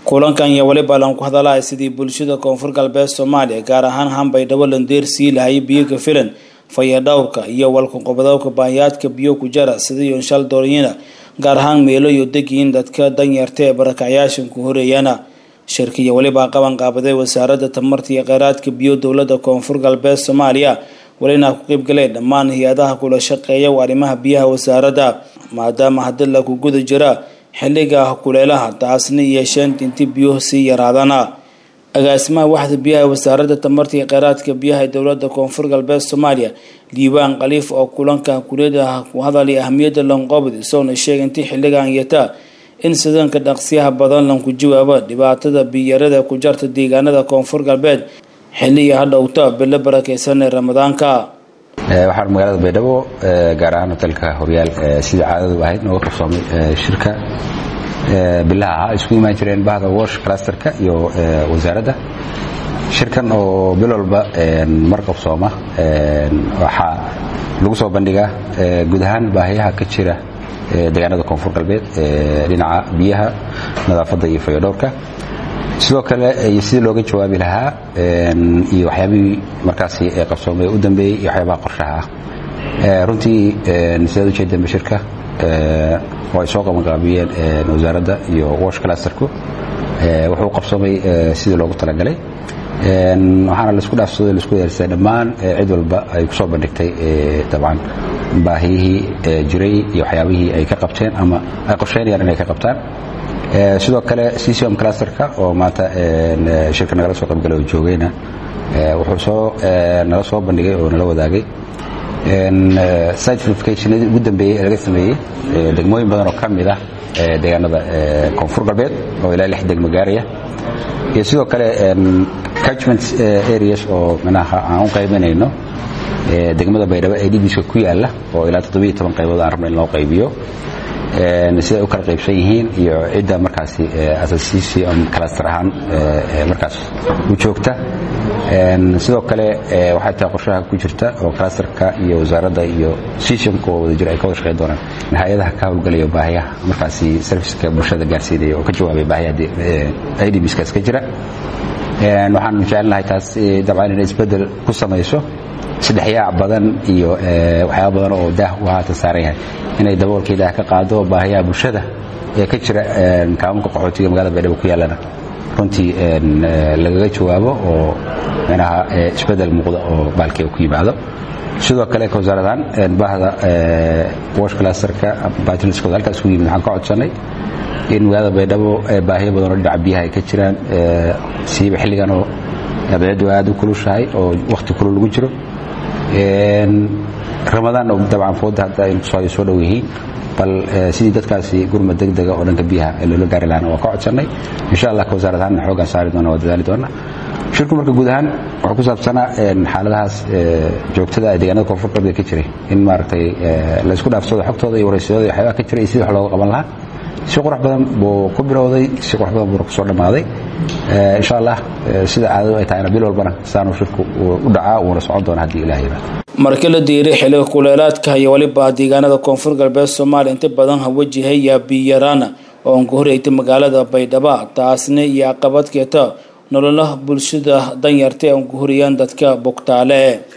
kulankan iyo weliba lan ku hadalaya sidii bulshada koonfur galbeed soomaaliya gaar ahaan hanbaydhabo landeer sii lahay biyoga filan fayadhowrka iyo walkuqobadowka baahiyaadka biyo ku jara sidii shal dooryina gaar ahaan meelo iyo degiin dadka danyarta ee barakacyaashan ku horeeyana shirkiya weliba qaban qaabaday wasaaradda tamarta iyo kheyraadka biyo dowlada koonfur galbeed soomaaliya welina ku qeybgaleen dhammaan hay-adaha kula shaqeeya arrimaha biyaha wasaaradda maadaama hadii laku guda jira xilliga kuleelaha taasna yeesheen inti biyuhu sii yaraadana agaasimaha waxda biyaha wasaaradda tamarta iyo kheyraadka biyaha ee dowlada koonfur galbeed soomaaliya liibaan khaliif oo kulanka kuliyadaha ku hadalay ahamiyadda lanqoobd isagona sheegay intii xilligan yata in sidanka dhaqsiyaha badan lanku jawaabo dhibaatada biyarada ku jarta deegaanada koonfur galbeed xilliga hadhowta bilo barakeysan ee ramadaanka waxaan magaalada baydhabo gaar ahaan hotelka horyaal sidii caadadu ahayd nooga qabsoomay shirka bilaha ahaa isku imaan jireen bahda wash clusterka iyo wasaaradda shirkan oo bil walba mar qabsooma waxaa lagu soo bandhigaa guud ahaan baahiyaha ka jira deegaanada koonfur galbeed dhinaca biyaha nadaafadda iyo fayodhowrka sidoo kale iyo sidii looga jawaabi lahaa iyo waxyaabihii markaasi qabsoomay u dambeeyey iyo waxyaabaha qorshaha ah runtii sidaad ujeedeen bashirka oo ay soo qabanqaabiyeen wasaaradda iyo wash clusterku wuxuu qabsoomay sidii loogu talagalay waxaana laisku dhaafsaday laisku yeersay dhammaan cid walba ay ku soo bandhigtay dabcan baahiyihii jiray iyo waxyaabihii ay ka qabteen ama ay qorsheynayaan inay ka qabtaan sidoo kale ccom clusterka oo maanta shirka nagala soo qaybgalay oo joogayna wuxuu soo nala soo bandhigay oo nala wadaagay site verificationadii ugu dambeeyey ee laga sameeyey degmooyin badan oo ka mid ah deegaanada koonfur galbeed oo ilaa lix degmo gaaraya iyo sidoo kale catchment areas oo manaha aan u qaybanayno degmada baydhabo ee dhibiska ku yaala oo ilaa toddobiyo toban qaybood aan rabno in loo qaybiyo siday u kala qaybsan yihiin iyo cidda markaasi association cluster ahaan markaas u joogta sidoo kale waxay tahay qorshaha ku jirta oo clusterka iyo wasaaradda iyo systemka oo wada jira ay ka wada shaqeyn doonaan in hay-adaha ka howlgalaya baahiyaha markaasi serviceka bulshada gaarsiinaya oo ka jawaabay baahiyaha idbskaas ka jira waxaan jecelnahay taas dabcan inay isbedel ku samayso saddexyaac badan iyo waxyaaba badan oo daah u haatan saaran yahay inay daboolkii daah ka qaado baahiyaha bulshada ee ka jira kaamunka qaxootiga magaalada baydhabo ku yaallana runtii lagaga jawaabo oo manaha isbedel muuqda oo baalkii ku yimaado sidoo kale ka wasaaradahaan bahda wash clusterka batinskooda halkaas ku yimid waxaan ka codsannay in magaalada baydhabo baahiyo badan oo dhinaca biyaha ay ka jiraan siiba xilligan oo abeedu aad u kulushahay oo wakhti kulul lagu jiro ramadaan oo dabcan fooda hadda ay soo dhow yihiin bal sidii dadkaasi gurma degdega oo dhanka biyaha ee loola gaari lahana waa ka codsannay insha allah ka wasaarad ahaan xoogaan saari doona waa dadaali doona shirku marka guud ahaan wuxuu ku saabsanaa xaaladahaas joogtada ee deegaanada koonfur galbeed ka jiray in maaragtay la isku dhaafsado xogtooda iyo waraysyadooda iyo waxyaabaha ka jiray iyo sidii wax looga qaban lahaa si qurux badan buu ku bilowday si qurux badan buuna kusoo dhammaaday insha allah sida caadadu ay tahayna bil walbana saanuu shirku u dhacaa uuna socon doona haddii ilaah yiraahdo markii la diiray xiliga kuleelaadka iyo weliba deegaanada koonfur galbeed soomaaliya inta badan ha wajahaya biyaraana oo aan ku horeytay magaalada baydhaba taasna iyo caqabad keeta nololaha bulshada danyarta ee aan ku horiyaan dadka bogtaale